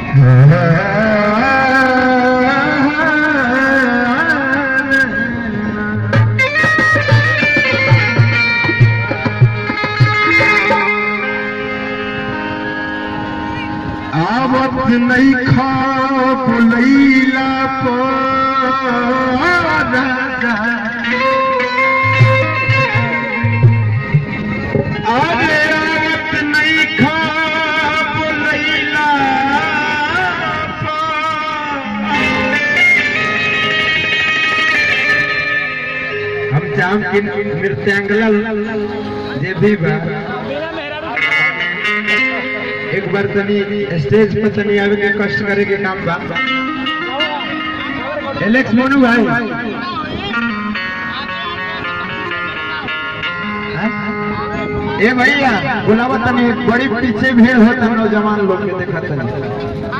आवत नहीं खा लैला पर अरे आवत नहीं खा लैला हम चाहम कि नृत्यांगल जे भी बा एक बार तनी स्टेज पे तनी आवे के कष्ट करे के काम बा एलेक्स मोनू भाई हाँ? ए भैया बुलावा तनी बड़ी पीछे भीड़ होता नौजवान लोग के देखा तनी